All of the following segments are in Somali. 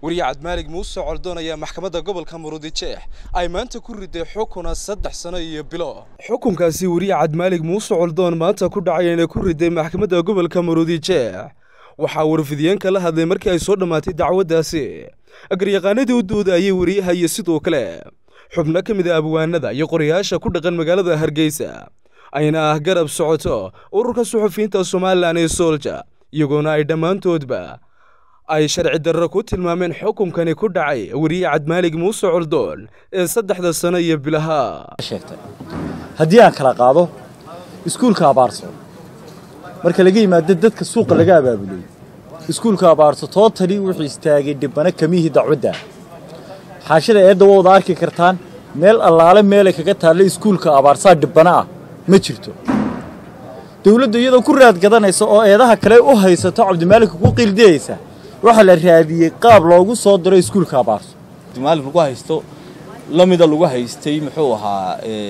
wariye cabdimaalig muuse coldoon ayaa maxkamadda gobolka murudijeex ay maanta ku riday xukuna saddex sano iyo bilo xukunkaasi wariye cabdimaalig muuse coldoon maanta ku dhacay inay ku riday maxkamadda gobolka murudijeex waxaa warfidiyeenka la hadlay markii ay soo dhammaatay dacwaddaasi agaryaqaanadii u doodayay wariyaha iyo sidoo kale xubno ka mid a abwaanada iyo qorayaasha ku dhaqan magaalada hargeysa ayna ah garab socoto ururka suxufiyiinta somalilan ee soolja iyagoona ay dhammaantoodba ay sharci darro ku tilmaameen xukunkani ku dhacay wariye cabdimaalig muuse coldoon ee saddexda sano iyo bilaha haddii aan kala qaado iskuulka abaarso marka laga yimaado dadka suuqa laga abaabulay iskuulka abaarso tootali wuxuu istaagay dhibbana kamihii dacwadda xaashida eedda waa wada arki kartaan meel allaale meelay kaga taalla iskuulka abaarsaa dhibbana ah ma jirto dawladdu iyadoo ku raad gadanaysa oo eedaha kale u haysato cabdimaaligka ku qiildiyaysa waxaa la raadiyey qaab loogu soo diro iskuulka abaarso cabdimaalig lagu haysto lamida lagu haystay muxuu ahaa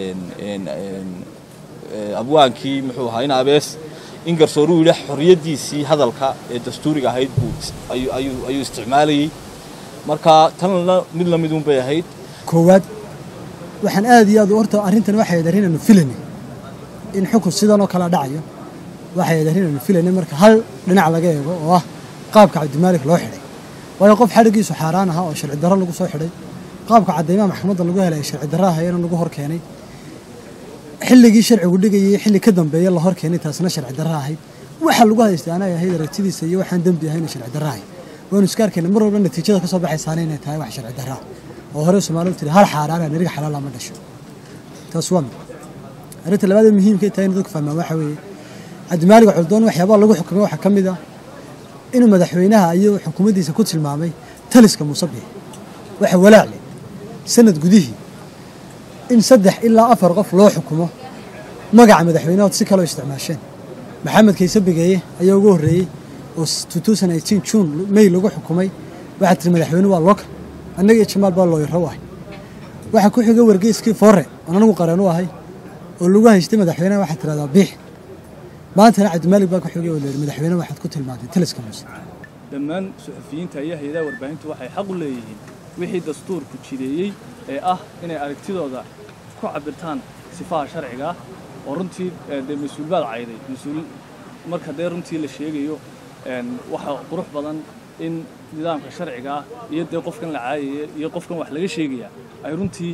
abwaankii muxuu ahaa in abees in garsooruu yidhi xorriyaddiisii hadalka ee dastuuriga ahayd buu ayuu isticmaalayey marka tanna mid la midun bay ahayd koowaad waxaan aad iyo aad horta arrintan waxay ahayd arrin aanu filanay in xukun sidan oo kala dhacayo waxay ahayd arrin aanu filanay marka hal dhinac laga eego oo ah qaabka cabdimaalik loo xidhay waayo qof xadhiggiisu xaaraan ahaa oo sharci darro lagu soo xidhay qaabka caddaymaha maxkamadda lagu helay sharci darro ahayana lagu hor keenay xilligii sharcigu dhigayay xilli ka dambeeya la hor keenay taasna sharci darro ahayd waxa lagu haystay anay ahayd aragtidiisa iyo waxaan dembi ahayna sharci darro ahayd waanu iska arkayna mar walba natiijada ka soo baxaysaana inay tahay wax sharci darra oo hore soomaalidu tiri hal xaaraana niriga xalaala ma dhasho taas waa mid arrinta labaad ee muhiimka tahay in dadku fahmaan waxa weeye cabdimaaliga coldoon waxyaabaha lagu xukumay waxaa ka mid ah inuu madaxweynaha iyo xukuumaddiisa ku tilmaamay taliska musabix waxa walaacle sanad gudihii in saddex ilaa afar qof loo xukumo magaca madaxweynahood si kaloo isticmaasheen maxamed kayse bigeeye ayaa ugu horreeyey oo juun may lagu xukumay waxaa tiri madaxweyne waa lookal annaga iyo jamaal baa looyaro u ahay waxaa ku xiga wargeyskii foore oon anagu qareen u ahay oo lagu haystay madaxweyneha waxaad tidhahdaa biix maantana cabdimaalig baa ku xigay oo leeyihi madaxweyne waxaad ku tilmaantay taliska muuse dhammaan suxufiyiinta iyo hay-adaha warbaahintu waxay xaq u leeyihiin wixii dastuurku jideeyey ee ah inay aragtidooda ku cabirtaan sifaha sharciga ah oo runtii dee mas-uul baad cayday mas-uul marka dee runtii la sheegayo waxaa qurux badan in nidaamka sharciga ah iyo dee qofkan la caayaya iyo qofkan wax laga sheegaya ay runtii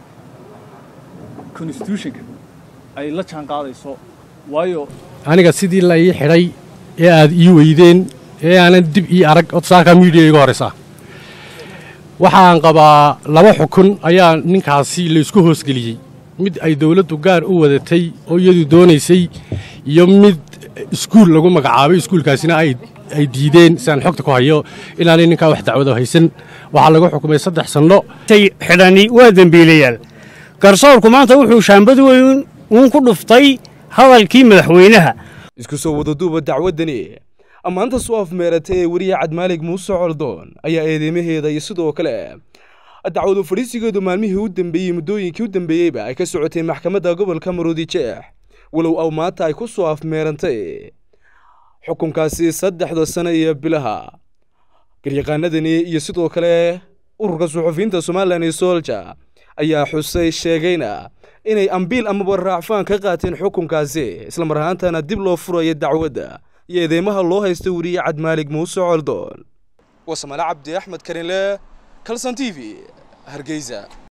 constitutionka ay la jaan qaadayso waayo aniga sidii la ii xidhay ee aad ii weydeen ee aanan dib ii arag odsaalkaa miidiya iga horaysaa waxaan qabaa laba xukun ayaa ninkaasi laysku hoosgeliyey mid ay dawladdu gaar u wadatay oo iyadu doonaysay iyo mid iskuul lagu magacaabay iskuulkaasina ay diideen siaan xogta ku hayo inaanay ninkaa wax dacwado haysan waxaa lagu xukumay saddex sanno xidhani waa dembiilayaal garsoorku maanta wuxuu shaambad weyn uun ku dhuftay hadalkii madaxweynaha isku soo wadaduuba dacwaddani ammaanta soo afmeeratay ee weriye cabdimaalig muuse coldoon ayaa eedeymaheeda iyo sidoo kale dacwadu fadhiisigeedu maalmihii u dambeeyey muddooyinkii u dambeeyeyba ay ka socotay maxkamadda gobolka maruudijeex walow aw maanta ay ku soo afmeerantay xukunkaasi saddexda sano iyo bilaha garyaqaanadani iyo sidoo kale ururka suxufiyiinta somalilan iyo soolja ayaa xusay sheegayna inay ambiil amaba raacfaan ka qaateen xukunkaasi islamar ahaantana dib loo furaya dacwadda iyo eedeymaha loo haysta weriye cabdimaalig muuse coldoon wasamale cabdi axmed karinle kalson t v hargeysa